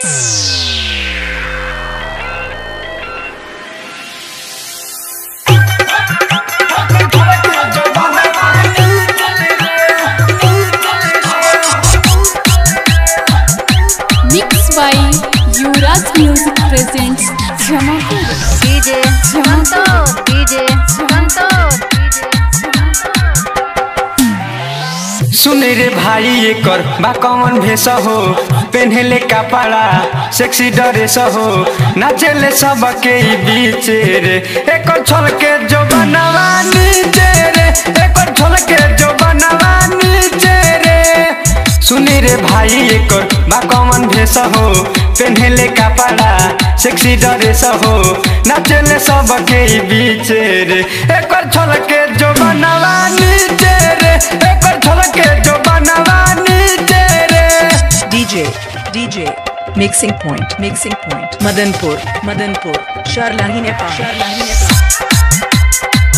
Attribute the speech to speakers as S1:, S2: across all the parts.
S1: Mixed by Yuvraj Music presents Jamapur.
S2: DJ Santos, DJ Santos,
S3: सुन रे भाई एकर बा कौन भेष हो पेन्हले कपड़ा सेक्सी ड्रेस हो नाचेले सबके ई बीच रे एकर छोल के जो बनवा नीचे रे एकर छोल के जो बनवा नीचे रे सुन रे भाई एकर बा कौन भेष हो पेन्हले कपड़ा सेक्सी ड्रेस हो नाचेले सबके ई बीच रे एकर छोल के जो बनवा नीचे रे एकर छोल के जो बनवा नीचे रे
S4: DJ, DJ, mixing point, mixing point. Madanpur, Madanpur, Sharlahi Nepal. Sharlahi Nepal.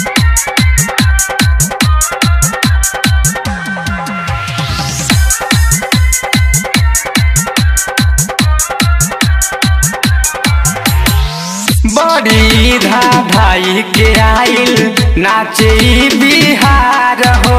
S3: बड़ी धा भाई के आइल नाचे ई बिहार हो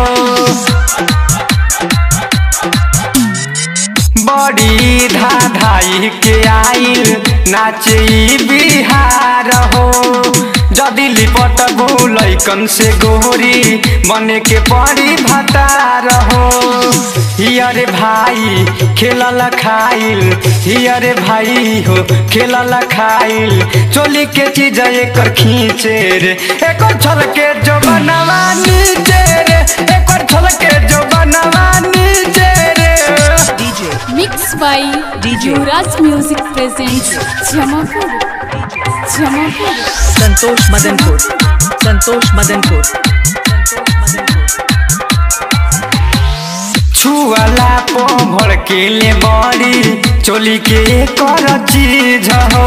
S3: बड़ी धा भाई के आइल नाचे ई बिहार हो जदि लिपट लैकन से गोरी बने के पड़ी भतार हो हियरे भाई खेलल खाइल हियरे भाई हो खेलल खाइल चोली के चीज एकर खींचे रे एकर छल के जो बनवा नीचे रे एकर छल के जो बनवा नीचे रे
S4: DJ,
S1: Mixed by
S4: DJ.
S1: Yuvraj Music presents Jamapur. Jamapur.
S4: Santosh Madanpur, Santosh Madanpur, Santosh Madanpur.
S3: छुअला पो भड़केले बड़ी चोली के कर चीज हो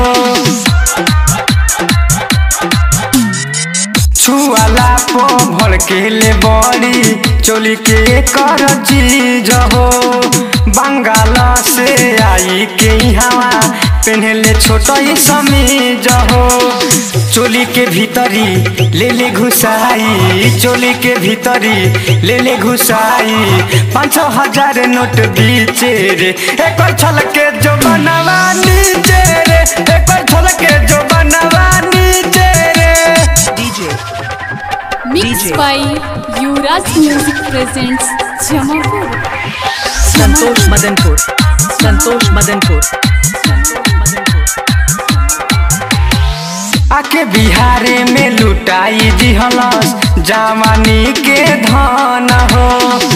S3: छुअला पो भड़केले बड़ी चोली के कर चीज हो बंगाल से आई के हवा पहनले छोट समीज हो चोली के भीतरी ले ले घुसाई चोली के भीतरी ले ले घुसाई पाँच छः हजार नोट बीचे रे एक छल के जो बनवा नीचे रे एक छल के जो बनवा नीचे रे
S4: DJ,
S1: Mixed
S4: DJ.
S1: by Yuvraj Music presents Jamapur.
S4: Santosh Madanpur, Santosh Madanpur, Santosh Madanpur.
S3: आके बिहारे में लुटाई दिहलस जवानी के धन हो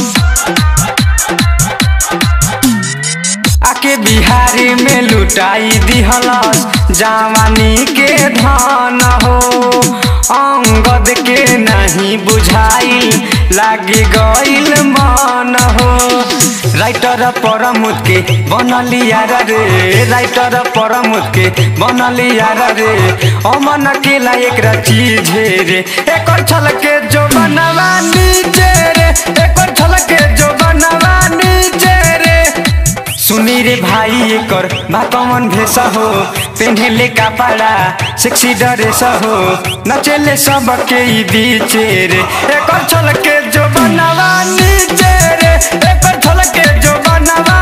S3: आके बिहारी में लुटाई दिहलस जवानी के धन हो अंगद के नहीं बुझाइल लागे गइल मन हो राइटर परमुद के बनलिया रे राइटर परमुद के बनलिया रे अमन केला एक चीज रे एकर छल के जो बनवा नीचे रे एकर छल के जो बनवा नीचे रे सुनी रे भाई एकर बा कमन भेष हो पेन्हले कपड़ा सेक्सी ड्रेस हो नचेले सबके ई बीचे रे एकर छल के जो बनवा नीचे रे एकर छल के जो बनवा